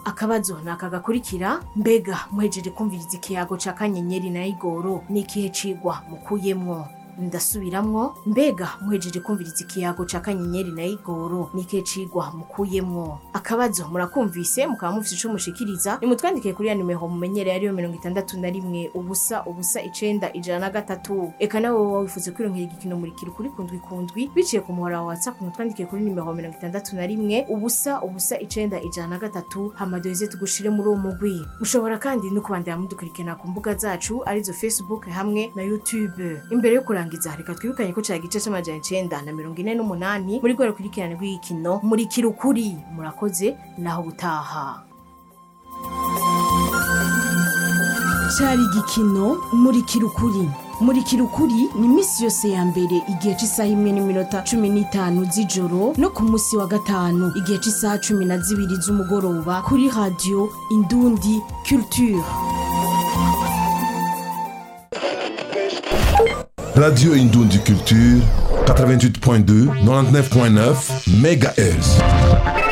akabazo ni aka gakurikira mbega muhejeje kumviriza ikiyago ca kanyenyeri na igoro ni ikihe cigwa mukuyemwo ndasubiramwo mbega muhejeje kumviriza ikiyago ca kanyenyeri na igoro ni ikihe cigwa mukuyemwo akabazo murakumvise mukaba mufise ico mushikiriza nimutwandikiye kuri ya nimero mumenyereye ariyo mirongo itandatu na rimwe ubusa ubusa icenda ijana na gatatu eka nawe woba wifuza kwironkera igikino murikira kuri kundwi kundwi biciye ku muhora wa whatsapp mutwandikiye kuri nimero mirongo itandatu na rimwe ubusa ubusa icenda ijana na gatatu hama duheze tugushire muri uwo mugwi mushobora kandi no kubandanya mudukurikirana ku mbuga zacu arizo facebook hamwe na youtube imbere yo kurangiza reka twibukanye ko cari igice c'amajana icenda na mirongo ine n'umunani muri rwo rukurikirane rw'igikino murikira ukuri murakoze naho butaha cari igikino murikira ukuri murikira ukuri ni iminsi yose ya mbere igihe cy'isaha imwe n'iminota cumi n'itanu z'ijoro no ku munsi wa gatanu igihe cy'isaha cumi na zibiri z'umugoroba kuri radiyo indundi culture Radio Indundi Culture 88.2 99.9 MHz.